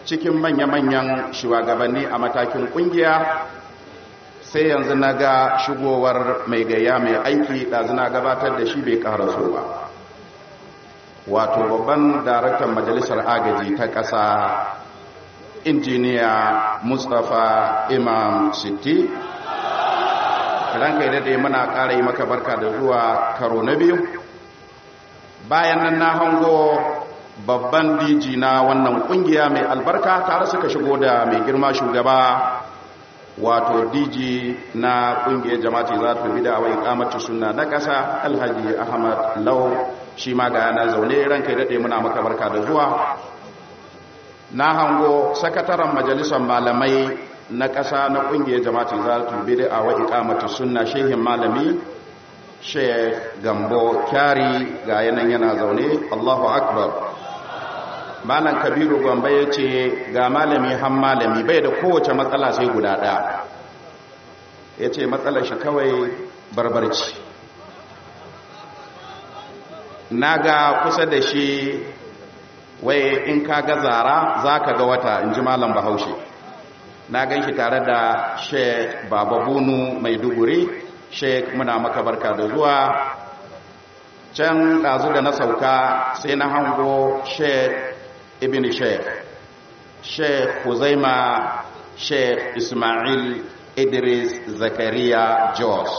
cikin manya-manyan shugabanni a matakin kungiya sai yanzu na ga shigowar mai gayya mai aiki ɗazu na gabatar da shi bai ƙaraso ba wato babban daraktan majalisar agaji ta ƙasa injiniya mustapha imam sitti ranka yi daɗe muna ƙara yi maka barka da zuwa karo na biyu bayan nan na hango babban diji na wannan ƙungiya mai albarka tare suka shigo da mai girma shugaba wato diji na ƙungiyar jama'ati za ta bi da wai kamacin suna na ƙasa alhaji ahmad lau shi ma ga yana zaune ranka yi daɗe muna maka barka da zuwa na hango sakataren majalisar malamai na ƙasa na ƙungiyar jama'ati za ta bi da wa ikamatu sunna shehin malami sheikh gambo kyari ga yanan yana zaune allahu akbar malam kabiru gombe ya ce ga malami han malami bai da kowace matsala sai guda ɗaya ya ce matsalar shi kawai barbarci na ga kusa da shi wai in ka ga zara za ka ga wata in ji malam bahaushe na gan shi tare da sheik baba bunu mai duguri sheik muna maka barka da zuwa can ɗazu da na sauka sai na hango sheik ibn sheik sheik huzaima sheik ismail idris zakariya jos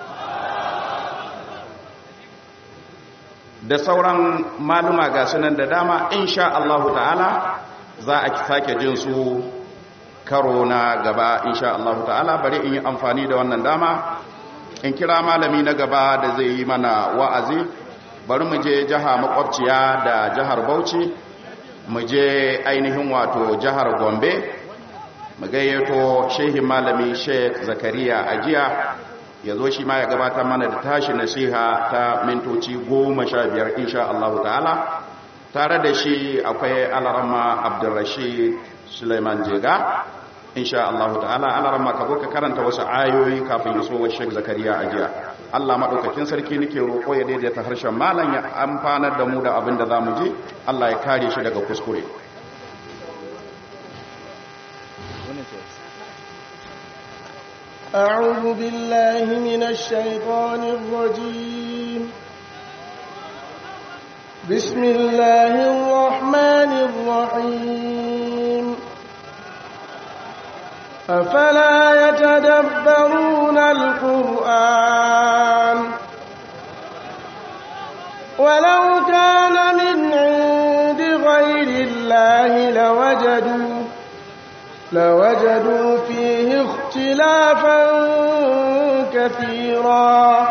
da sauran maluma ga sunan da dama insha Allahu ta'ala za a sake jin su karo na gaba insha Allahu ta'ala bari in yi amfani da wannan dama in kira malami na gaba da zai yi mana wa'azi bari mu je jiha makwabciya da jihar Bauchi mu je ainihin wato jihar Gombe mu gayyato shehin malami Sheikh Zakariya Ajiya ya zo shi ma ya gabatar mana da tashi nasiha ta mintoci goma sha biyar insha Allah ta'ala tare da shi akwai alarama abdulrashid suleiman jega insha Allah ta'ala alarama ka zo ka karanta wasu ayoyi kafin iso wa shek zakariya a jiya Allah maɗaukakin sarki nake roƙo ya daidaita harshen malam ya amfanar da mu da abin da za mu ji Allah ya kare shi daga kuskure أعوذ بالله من الشيطان الرجيم بسم الله الرحمن الرحيم أفلا يتدبرون القرآن ولو كان من عند غير الله لوجدوا لوجدوا فيه اختلافا كثيرا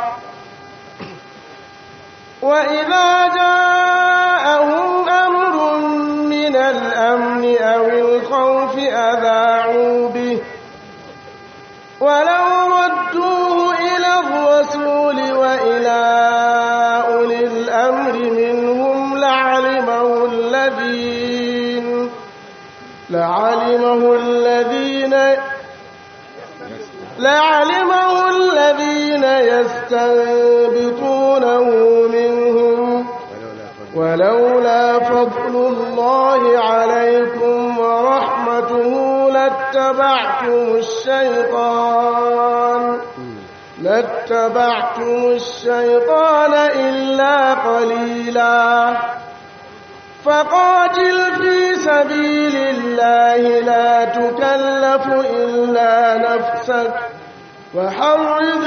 وإذا جاءهم أمر من الأمن أو الخوف أذاعوا به ولو ردوه إلى الرسول وإلى أولي الأمر منهم لعلمه الذين لعلمه الذين لعلمه الذين يستنبطونه منهم ولولا فضل الله عليكم ورحمته لاتبعتم الشيطان لاتبعتم الشيطان إلا قليلا فقاتل في سبيل الله لا تكلف إلا نفسك وحرض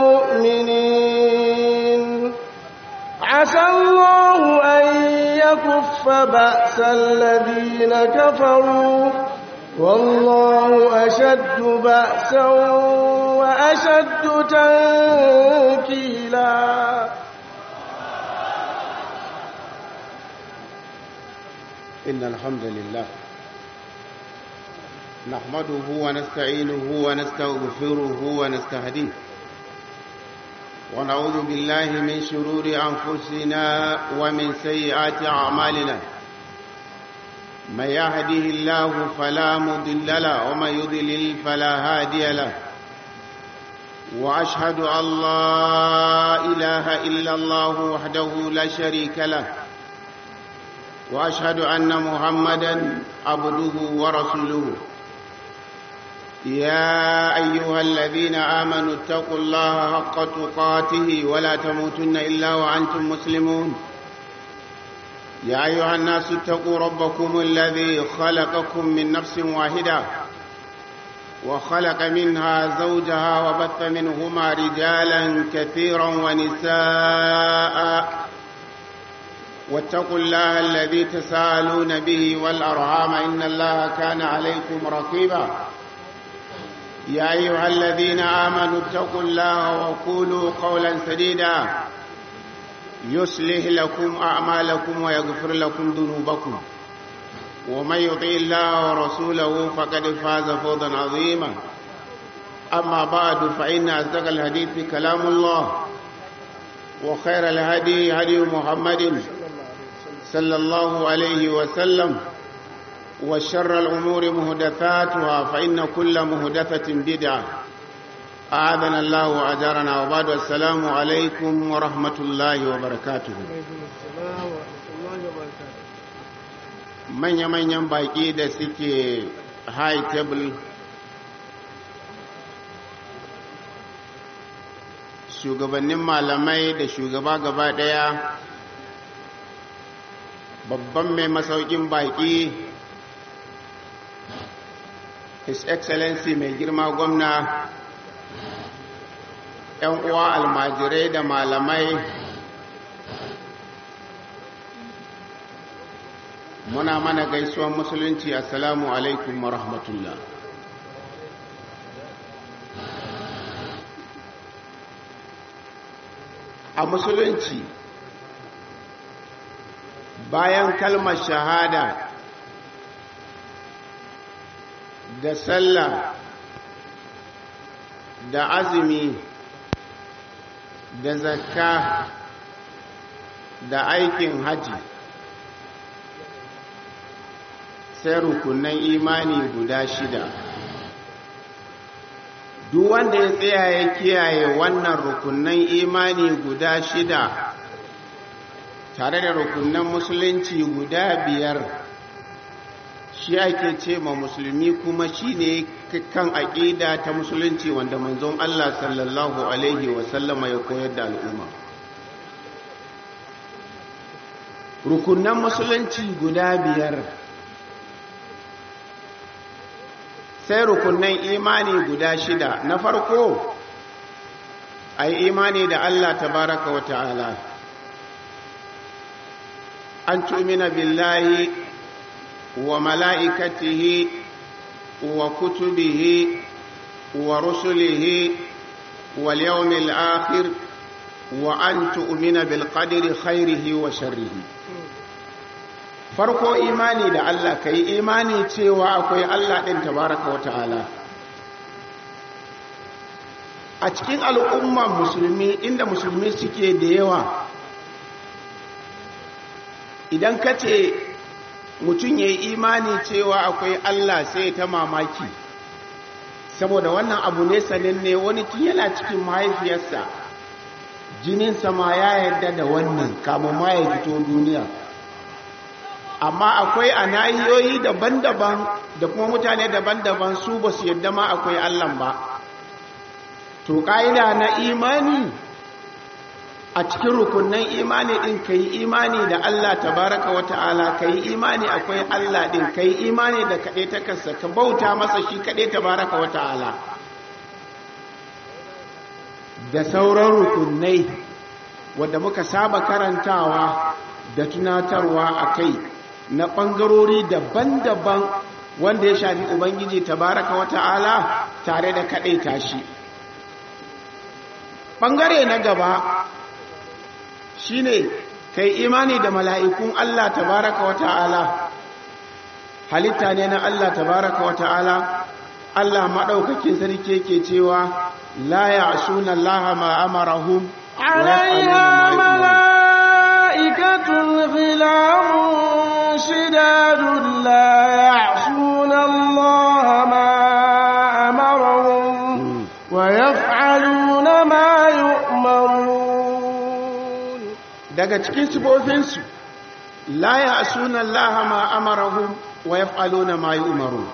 المؤمنين عسى الله أن يكف بأس الذين كفروا والله أشد بأسا وأشد تنكيلا إن الحمد لله نحمده ونستعينه ونستغفره ونستهديه ونعوذ بالله من شرور أنفسنا ومن سيئات أعمالنا من يهده الله فلا مضل له ومن يضلل فلا هادي له وأشهد أن لا إله إلا الله وحده لا شريك له وأشهد أن محمدا عبده ورسوله يا أيها الذين آمنوا اتقوا الله حق تقاته ولا تموتن إلا وأنتم مسلمون يا أيها الناس اتقوا ربكم الذي خلقكم من نفس واحدة وخلق منها زوجها وبث منهما رجالا كثيرا ونساء واتقوا الله الذي تساءلون به والأرحام إن الله كان عليكم رقيبا يا أيها الذين آمنوا اتقوا الله وقولوا قولا سديدا يصلح لكم أعمالكم ويغفر لكم ذنوبكم ومن يطع الله ورسوله فقد فاز فوزا عظيما أما بعد فإن أصدق الحديث كلام الله وخير الهدي هدي محمد صلى الله عليه وسلم وشر الأمور مهدثاتها فإن كل مهدثة بدعة أعاذنا الله وأجارنا وبعد السلام عليكم ورحمة الله وبركاته manya-manyan baƙi da suke high table shugabannin malamai da shugaba gaba ɗaya babban mai masaukin baƙi his excellency mai girma gwamna 'yan uwa almajirai da malamai muna mana gaisuwan musulunci assalamu alaikum wa rahmatullah a musulunci bayan kalmar shahada da sallah da azumi da zakka da aikin haji sai rukunan imani guda shida duk wanda ya tsaya ya kiyaye wannan rukunan imani guda shida tare da rukunan musulunci guda biyar shi ake ce ma musulmi kuma shi ne kan aƙida ta musulunci wanda manzon Allah sallallahu Alaihi wasallama ya koyar da al'umma rukunan musulunci guda biyar sai rukunan imani guda shida na farko a yi imani da Allah tabaraka wa ta'ala an tumina billahi wa mala'ikatihi wa kutubihi wa rusulihi wal yawmil akhir wa an tu'mina bil qadri khairihi wa sharrihi farko imani da Allah ka yi imani cewa akwai Allah ɗin tabaraka wa ta'ala a cikin al'umman musulmi inda musulmi suke da yawa idan ka ce mutum ya yi imani cewa akwai Allah sai ta mamaki saboda wannan abu ne sananne wani tun yana cikin mahaifiyarsa jininsa ma ya yarda da wannan kamun ma ya fito duniya amma akwai a nahiyoyi daban-daban da kuma mutane daban-daban su ba su yadda ma akwai Allah ba to ƙa'ida na imani a cikin rukunan imani ɗin ka yi imani da Allah tabaraka wa ta'ala ka yi imani akwai Allah ɗin ka yi imani da kaɗe ta kasa ka bauta masa shi kaɗe tabaraka wa ta'ala da sauran rukunai wadda muka saba karantawa da tunatarwa a kai na ɓangarori daban-daban wanda ya shafi Ubangiji tabaraka wa ta'ala tare da kaɗai tashi. Ɓangare na gaba shi ne kai imani da mala'ikun Allah tabaraka wa ta'ala, halitta ne na Allah tabaraka wa ta'ala, Allah maɗaukakin sarki ke cewa la ya suna Allah ma'amarahun عليها ملائكة غلام شداد لا يعصون الله ما أمرهم ويفعلون ما يؤمرون daga cikin sifofinsu la ya'suna allaha ma amarahum wa yaf'aluna ma yu'marun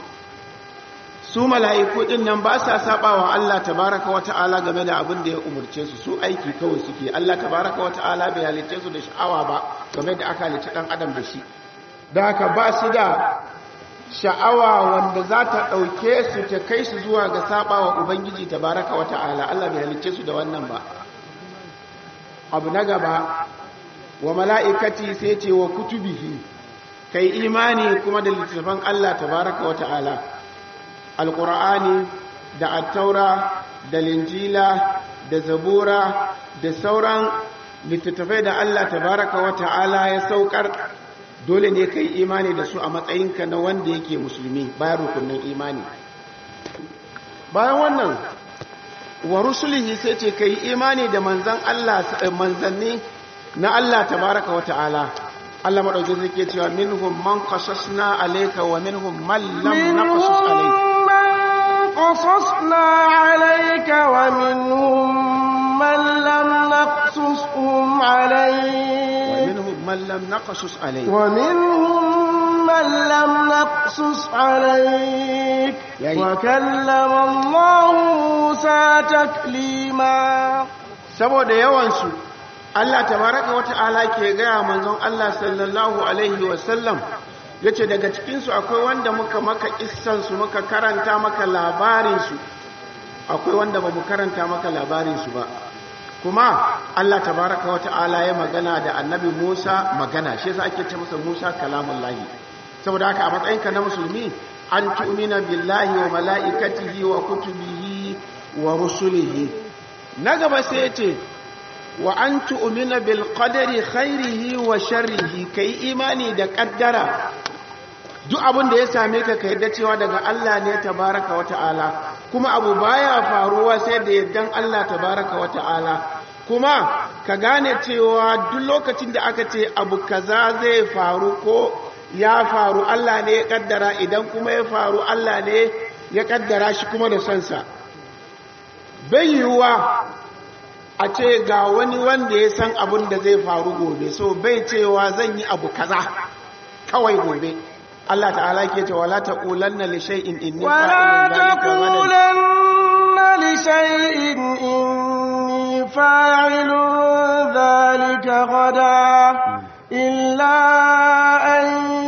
su mala'iku din nan ba sa sabawa Allah tabaraka wa ta'ala game da abin da ya umurce su su aiki kawai suke Allah tabaraka wa ta'ala bai halicce su da sha'awa ba game da aka halicci dan adam da shi da haka ba su da sha'awa wanda za ta ɗauke su ta kai su zuwa ga sabawa ubangiji tabaraka wa ta'ala Allah bai halicce su da wannan ba abu na gaba wa mala'ikati sai ce wa kutubihi kai imani kuma da littattafan Allah tabaraka wa ta'ala alƙur'ani da attaura da linjila da zabura da sauran littattafai da Allah tabaraka wa ta'ala ya saukar dole ne kai imani da su a matsayinka na wanda yake musulmi bayan rukunin imani bayan wannan wa rusulihi sai ce kai imani da manzan Allah manzanni na Allah tabaraka wa ta'ala Allah madauki zai ke cewa minhum man qasasna alayka wa minhum man lam naqasus alayka قصصنا عليك ومنهم من لم نقصصهم عليك ومنهم من لم نقصص عليك ومنهم من لم نقصص عليك يعني- وكلم الله موسى تكليما saboda yawansu Allah tabaraka wata'ala ke gaya manzon Allah sallallahu alaihi wasallam yace daga cikinsu akwai wanda muka maka issansu muka karanta maka labarinsu akwai wanda ba mu karanta maka labarinsu ba kuma Allah tabaraka wata'ala ya magana da annabi Musa magana shi yasa ake ce masa Musa kalamullahi saboda haka a matsayinka na musulmi an tu'mina billahi wa mala'ikatihi wa kutubihi wa rusulihi na gaba sai ce wa an tu'mina bil qadari khairihi wa sharrihi kai imani da kaddara duk abin da ya same ka ka yadda cewa daga Allah ne tabaraka wa ta'ala kuma abu baya faruwa sai da yaddan Allah tabaraka wa ta'ala kuma ka gane cewa duk lokacin da aka ce abu kaza zai faru ko ya faru Allah ne ya kaddara idan kuma ya faru Allah ne ya kaddara shi kuma da sansa bai yiwuwa a ce ga wani wanda ya san abin da zai faru gobe so bai cewa zan yi abu kaza kawai gobe Allah ta'ala ke cewa la taqulanna li shay'in inni ولا fa'ilun dhalika ghadan تقولن لشيء إني فاعل ذلك غدا إلا أن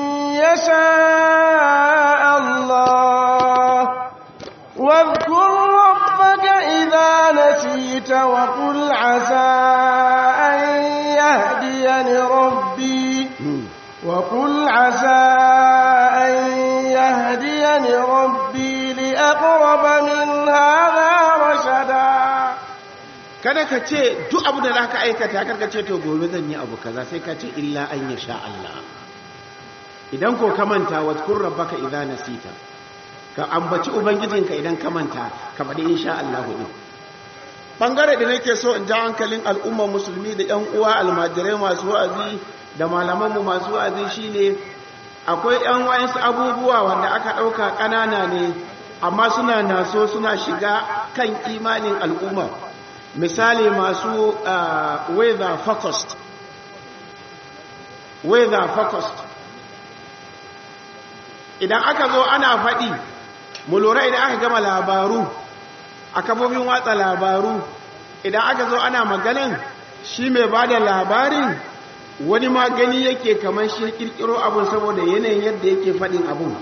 يشاء الله واذكر ربك إذا نسيت وقل عسى أن يهديني ربي وقل عسى أن يهديني ربي لأقرب من هذا رشدا kada ka ce duk abu da zaka aikata karka ce to gobe zan yi abu kaza sai ka ce illa an yasha Allah idan ko ka manta wadkur rabbaka idza nasita ka ambaci ubangijinka idan ka manta ka faɗi insha Allah din bangare da nake so in ja hankalin al'ummar musulmi da ƴan uwa almajirai masu wa'azi da malamanmu masu wa'azi shine akwai ƴan wayansu abubuwa wanda aka ɗauka ƙanana ne amma suna naso suna shiga kan imanin al'umma misali masu uh, weather focused weather focused idan aka zo ana faɗi mu lura idan aka gama labaru a kafofin watsa labaru idan aka zo ana maganan shi mai ba da labarin wani ma gani yake kamar shi kirkiro abun saboda yanayin yadda yake faɗin abun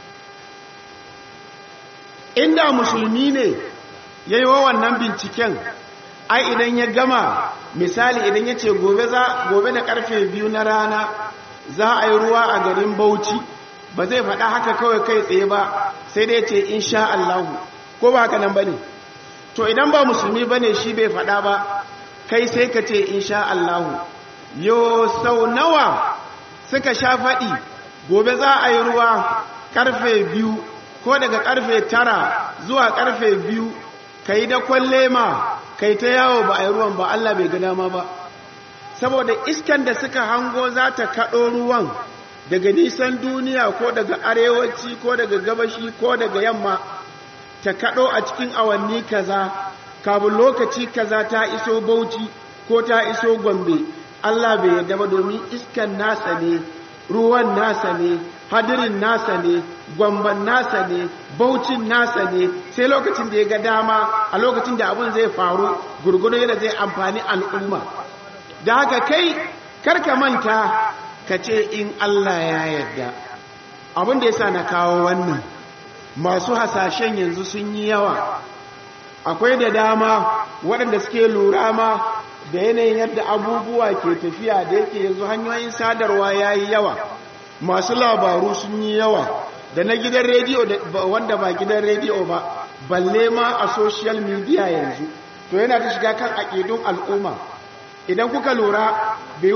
inda musulmi ne ya yi wa wannan binciken ai idan ya gama misali idan ya ce gobe da karfe biyu na rana za a yi ruwa a garin bauchi ba zai faɗa haka kawai kai tsaye ba sai dai ce insha Allahu ko ba haka nan ba ne to idan ba musulmi ba ne shi bai faɗa ba kai sai ka ce insha Allahu yo sau nawa suka sha faɗi gobe za a yi ruwa karfe biyu ko daga karfe tara zuwa karfe biyu ka yi dakon lema kai ta yawo ba a yi ruwan ba Allah bai ga dama ba saboda iskan da suka hango za ta kaɗo ruwan daga nisan duniya ko daga arewaci ko daga gabashi ko daga yamma ta kaɗo a cikin awanni kaza kabin lokaci kaza ta iso bauchi ko ta iso gombe Allah bai yarda ba domin iskan nasa ne ruwan nasa ne hadirin nasa ne gwamban nasa ne baucin nasa ne sai lokacin da ya ga dama a lokacin da abin zai faru gurgudu yadda zai amfani al'umma da haka kai karka manta ka ce in Allah ya yarda abin da ya sa na kawo wannan masu hasashen yanzu sun yi yawa akwai da dama waɗanda suke lura ma da yanayin yadda abubuwa ke tafiya da yake yanzu hanyoyin sadarwa ya yi yawa masu labaru sun yi yawa da na gidan rediyo wanda ba gidan rediyo ba balle ma a social media yanzu to yana ta shiga kan aƙidun al'umma idan kuka lura bai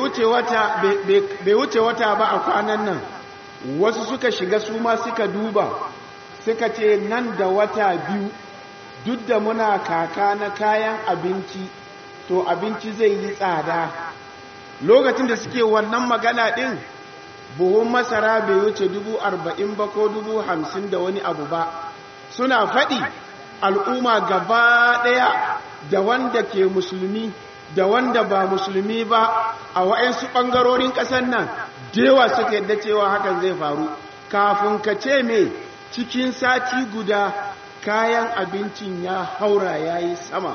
wuce wata ba a kwanan nan wasu suka shiga su ma suka duba suka ce nan da wata biyu duk da muna kaka na kayan abinci to abinci zai yi tsada lokacin da suke wannan magana ɗin buhun masara bai wuce dubu arba'in ba ko dubu hamsin da wani abu ba suna faɗi al'umma gaba ɗaya da wanda ke musulmi da wanda ba musulmi ba a wa'yansu ɓangarorin ƙasar nan dewa suka yadda cewa hakan zai faru kafin ka ce me cikin sati guda kayan abincin ya haura ya yi sama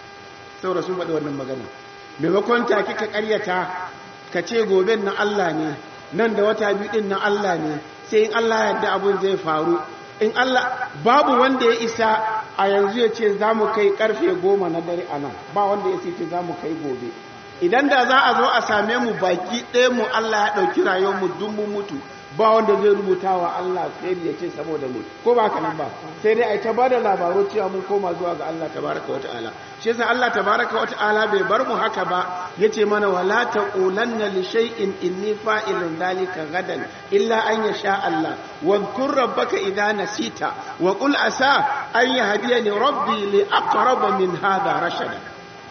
saboda sun faɗi wannan magana maimakon take ka ƙaryata ka ce goben na Allah ne nan da wata biyu ɗin na Allah ne sai in Allah yadda abin zai faru in Allah babu wanda ya isa a yanzu ya ce za mu kai karfe goma na dare a nan ba wanda ya ce za mu kai gobe idan da za a zo a same mu baki ɗaya mu Allah ya ɗauki rayuwar mu dun mu mutu ba wanda zai rubuta wa Allah sai ya ce saboda mu ko ba haka nan ba sai dai ai ta bada labaru cewa mun koma zuwa ga Allah tabaraka wa ta'ala shi yasa Allah tabaraka wa ta'ala bai bar mu haka ba yace mana wala taqulanna li shay'in inni fa'ilun dhalika gadan illa an yasha Allah wadhkur rabbaka idha nasita wa qul asa an yahdiyani rabbi li aqrab min hadha rashada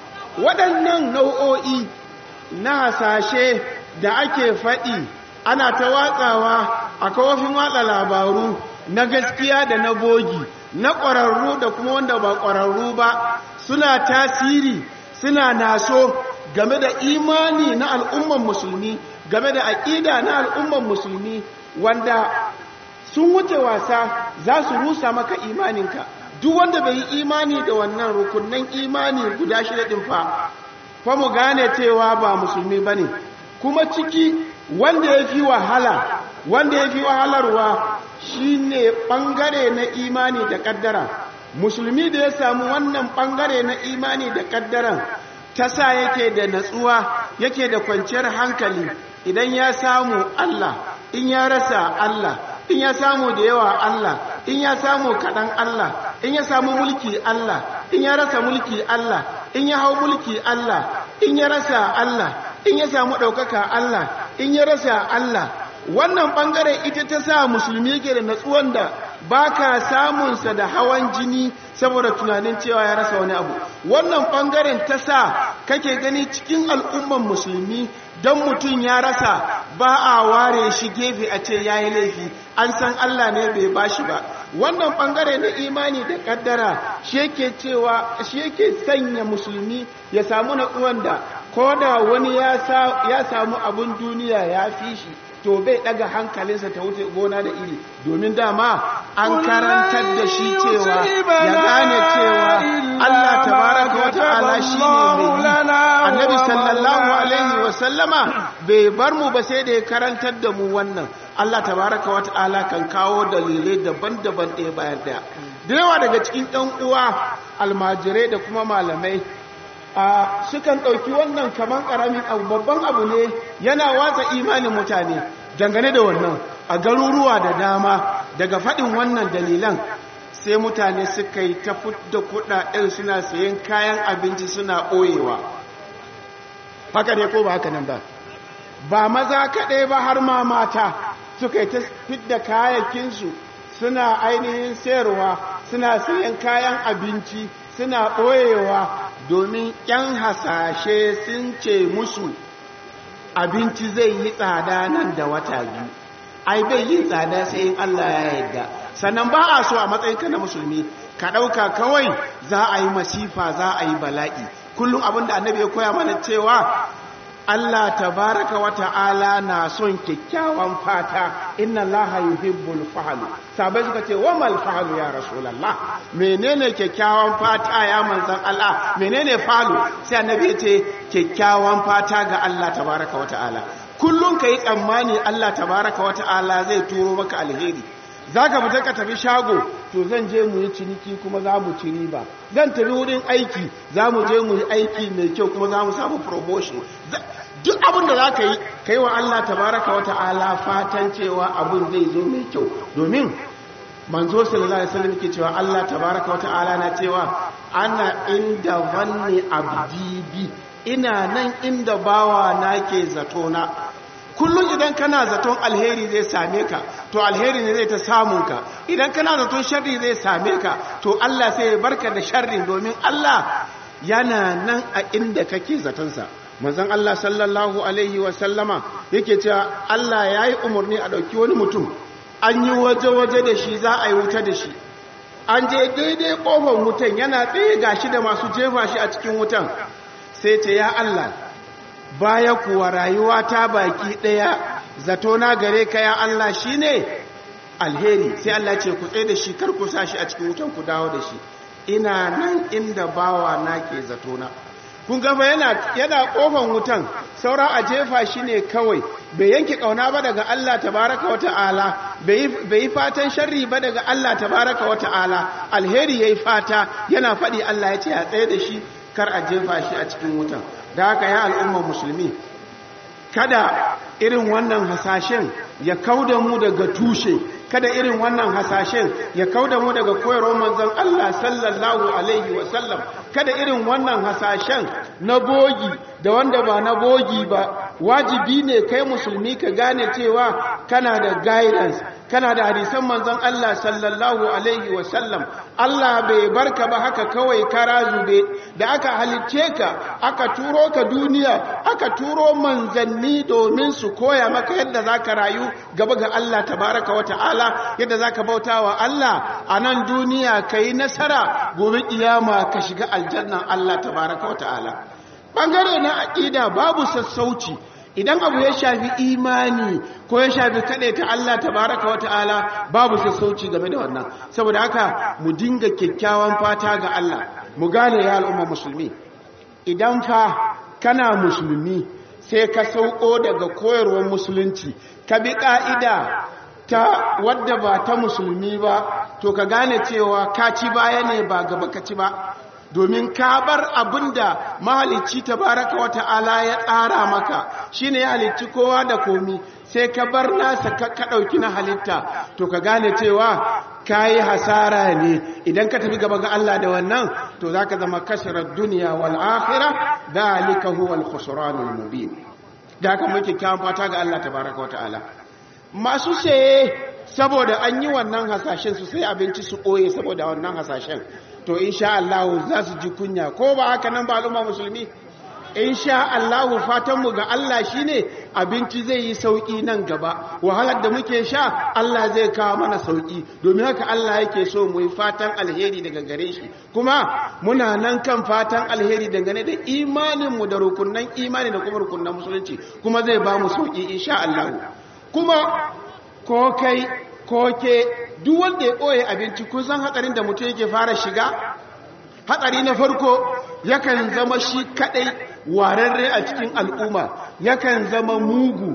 waɗannan nau'o'i na hasashe da ake faɗi ana ta watsawa a kawafin watsa labaru na gaskiya da na bogi na ƙwararru da kuma wanda ba ƙwararru ba suna tasiri suna naso game da imani na al'umman musulmi game da aƙida na al'umman musulmi wanda sun wuce wasa za su rusa maka imaninka duk wanda bai yi imani da wannan rukunan imani guda shida ɗin fa fa mu gane cewa ba musulmi ba ne kuma ciki wanda ya fi wahala wanda ya fi wahalarwa shi ne ɓangare na imani da ƙaddara musulmi da ya samu wannan ɓangare na imani da ƙaddaran ta sa yake da natsuwa yake da kwanciyar hankali idan ya samu Allah in ya rasa Allah in ya samu da yawa Allah in ya samu kaɗan Allah in ya samu mulki Allah in ya rasa mulki Allah in ya hau mulki Allah in ya rasa Allah in ya samu ɗaukaka Allah in ya rasa Allah wannan ɓangaren ita ta sa musulmi yake da natsuwan da ba ka samunsa da hawan jini saboda tunanin cewa ya rasa wani abu wannan ɓangaren ta sa kake gani cikin al'umman musulmi don mutum ya rasa ba a ware shi gefe a ce ya yi laifi an san Allah ne bai ba shi ba wannan ɓangare na imani da ƙaddara shi yake cewa shi yake sanya musulmi ya samu natsuwan da ko da wani ya samu abin duniya ya fi shi to bai daga hankalinsa ta wuce gona da iri domin dama an karantar da shi cewa ya gane cewa Allah tabaraka wa ta'ala shine mai annabi sallallahu alaihi wa sallama bai bar mu ba sai da ya karantar da mu wannan Allah tabaraka wa ta'ala kan kawo dalilai daban-daban ɗaya bayan ɗaya da yawa daga cikin ɗan uwa almajirai da kuma malamai a sukan ɗauki wannan kamar ƙaramin abu babban abu ne yana watsa imanin mutane dangane da wannan a garuruwa da dama daga faɗin wannan dalilan sai mutane suka yi ta da kuɗaɗen suna sayan kayan abinci suna ɓoyewa haka ne ko ba haka nan ba ba maza kaɗai ba har ma mata suka yi ta fidda kayakinsu suna ainihin sayarwa suna sayan kayan abinci suna ɓoyewa domin ‘yan hasashe sun ce musu abinci zai yi tsada nan da wata biyu ai bai yi tsada sai in Allah ya yarda sannan ba a so a matsayinka na musulmi ka ɗauka kawai za a yi masifa za a yi bala'i kullum abin da annabi ya koya mana cewa Allah tabaraka wa ta'ala na son kyakkyawan fata inna Allah yuhibbul fahlu sabai suka ce wa mal fahlu ya rasulullah menene kyakkyawan fata ya manzon Allah menene fahlu sai annabi ya ce kyakkyawan fata ga Allah tabaraka wa ta'ala kullun kai tsammani Allah tabaraka wa ta'ala zai turo maka alheri zaka fita ka tafi shago to zan je mu yi ciniki kuma za mu ci riba zan tafi wurin aiki za mu je mu yi aiki mai kyau kuma za mu samu promotion duk abin da za ka yi ka yi wa Allah tabaraka wa ta'ala fatan cewa abin zai zo mai kyau domin manzo sallallahu alaihi wasallam ke cewa Allah tabaraka wa ta'ala na cewa ana inda wanne abdi bi ina nan inda bawa na ke zato na kullum idan kana zaton alheri zai same ka to alheri ne zai ta samun ka idan kana zaton sharri zai same ka to Allah sai ya barka da sharrin domin Allah yana nan a inda kake zatonsa manzon Allah sallallahu alaihi wa sallama yake cewa Allah ya yi umarni a ɗauki wani mutum an yi waje-waje da shi za a yi wuta da shi an je daidai ƙofar wutan yana tsaye gashi da masu jefa shi a cikin wutan sai ce ya Allah baya kuwa rayuwa ta baki ɗaya zato na gare ka ya Allah shi ne alheri sai Allah ce ku tsaye da shi kar ku sa shi a cikin wutan ku dawo da shi ina nan inda bawa na ke zato na kun gaba yana yana kofan wutan saura a jefa shi ne kawai bai yanke kauna ba daga Allah tabaraka wata'ala bai yi fatan sharri ba daga Allah tabaraka wata'ala alheri yayi fata yana faɗi Allah ya ce a tsaye da shi kar a jefa shi a cikin wutan da haka ya al'ummar musulmi kada irin wannan hasashen ya kauda mu daga tushe kada irin wannan hasashen ya kauda mu daga koyarwar manzon Allah sallallahu alaihi wasallam kada irin wannan hasashen na bogi da wanda ba na bogi ba wajibi ne kai musulmi ka gane cewa kana da guidance kana da hadisan manzon Allah sallallahu alaihi wasallam Allah bai barka ba haka kawai kara zube da aka halicce ka aka turo ka duniya aka turo manzanni domin su koya maka yadda zaka rayu gaba ga Allah tabaraka wa ta'ala yadda zaka bauta wa Allah a nan duniya kai nasara gobe kiyama ka shiga aljannan Allah tabaraka wa ta'ala bangare na aqida babu sassauci idan abu ya shafi imani ko ya shafi kaɗai ta Allah tabaraka wata'ala babu sassauci game da wannan saboda haka mu dinga kyakkyawan fata ga Allah mu gane ya al'umma musulmi idan fa kana musulmi sai ka sauko daga koyarwar musulunci ka bi ƙa'ida ta wadda ba ta musulmi ba to ka gane cewa ka ci baya ne ba gaba ka ci ba domin ka bar abin da mahalicci tabaraka wata'ala ya tsara maka shine ya halicci kowa da komi sai ka bar nasa ka ɗauki na halitta to ka gane cewa ka yi hasara ne idan ka tafi gaba ga Allah da wannan to za ka zama kashirar duniya wal akhira dalika huwa al khusranul mubin da haka muke kyawun fata ga Allah tabaraka wata'ala masu saye saboda an yi wannan hasashen su sai abinci su ɓoye saboda wannan hasashen to insha Allah za su ji kunya ko ba haka nan ba al'umma musulmi insha Allah fatanmu ga Allah shine abinci zai yi sauki nan gaba wahalar da muke sha Allah zai kawo mana sauki domin haka Allah yake so mu yi fatan alheri daga gare shi kuma muna nan kan fatan alheri dangane da imanin mu da rukunnan imani da kuma rukunnan musulunci kuma zai ba mu sauki insha Allah kuma ko kai ko ke duk wanda ya ɓoye abinci kun san hatsarin da mutum yake fara shiga hatsari na farko yakan zama shi kadai wararre a cikin al'umma yakan zama mugu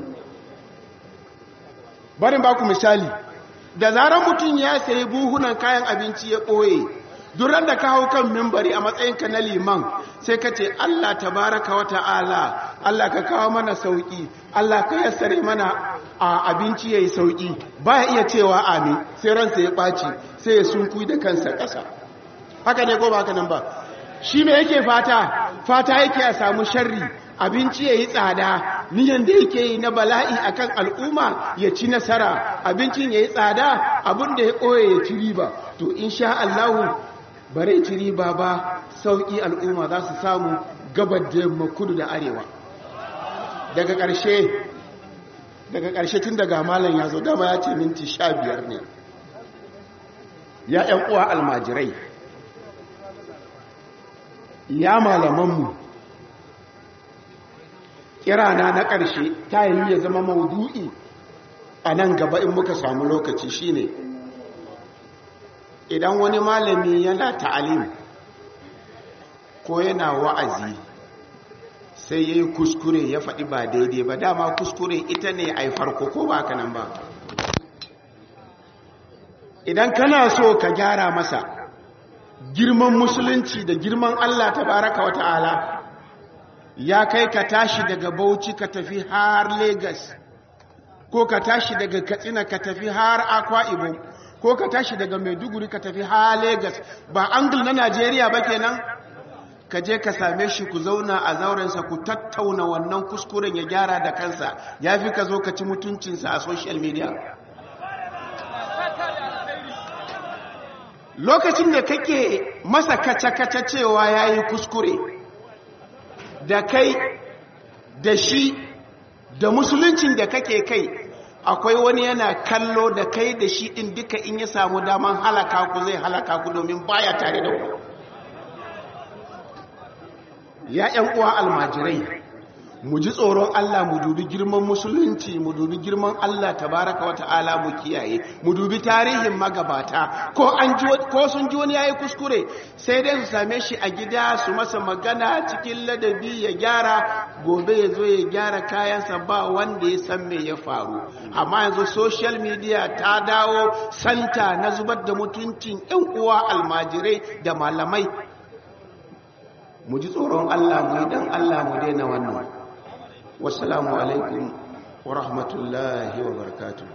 barin ba ku misali da zarar mutum ya sayi buhunan kayan abinci ya ɓoye duran da ka hau kan mimbari a matsayinka na liman sai ka ce Allah tabaraka wa ta'ala Allah ka kawo mana sauki Allah ka yassare mana a abinci yayi sauki baya iya cewa amin sai ransa ya ɓaci sai ya sunku da kansa ƙasa haka ne ko ba haka nan ba shi me yake fata fata yake a samu sharri abinci yayi tsada niyan da yake yi na bala'i akan al'umma ya ci nasara abincin yayi tsada abin da ya koye ya ci riba to insha Allah bare ci riba ba sauki al'umma za su samu gabar da yamma kudu da arewa daga ƙarshe daga ƙarshe tun daga malam ya zo dama ya ce minti sha biyar ne ya ‘yan uwa almajirai ya malamanmu kirana na ƙarshe ta yi ya zama maudu'i a nan gaba in muka samu lokaci shine idan wani malami yana ta'alim ko yana wa'azi sai ya yi kuskure ya faɗi ba daidai ba dama kuskure ita ne a farko ko ba ka nan ba idan kana so ka gyara masa girman musulunci da girman Allah ta baraka wa ta'ala ya kai ka tashi daga bauchi ka tafi har Legas, ko ka tashi daga katsina ka tafi har akwa ibom ko ka tashi daga maiduguri ka tafi har Legas, ba angul na najeriya ba kenan ka je ka same shi ku zauna a zaurensa ku tattauna wannan kuskuren ya gyara da kansa ya fi ka zo ka ci mutuncinsa a social media lokacin da kake masa kace-kace cewa ya yi kuskure da kai da shi da musuluncin da kake kai akwai wani yana kallo da kai da shi ɗin duka in ya samu daman halaka ku zai halaka ku domin baya tare da ku ya ‘yan uwa almajirai mu ji tsoron Allah mu dubi girman musulunci mu dubi girman Allah tabaraka wa ta'ala mu kiyaye mu dubi tarihin magabata ko an ji ko sun ji wani yayi kuskure sai dai su same shi a gida su masa magana cikin ladabi ya gyara gobe ya zo ya gyara kayansa ba wanda ya san me ya faru amma yanzu social media ta dawo santa na zubar da mutuncin ‘yan uwa almajirai da malamai mu ji tsoron Allah mu yi dan Allah mu daina wannan wasalamu alaikum wa rahmatullahi wa barakatuh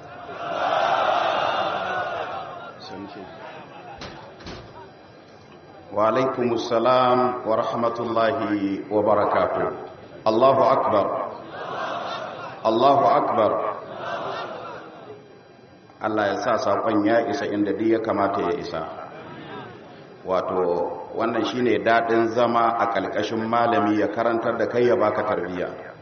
wa alaikum assalam wa rahmatullahi wa barakatuh Allahu akbar Allahu akbar Allah ya sa saƙon ya isa inda duk ya kamata ya isa wato wannan shine daɗin zama a ƙalƙashin malami ya karantar da kai ya baka tarbiyya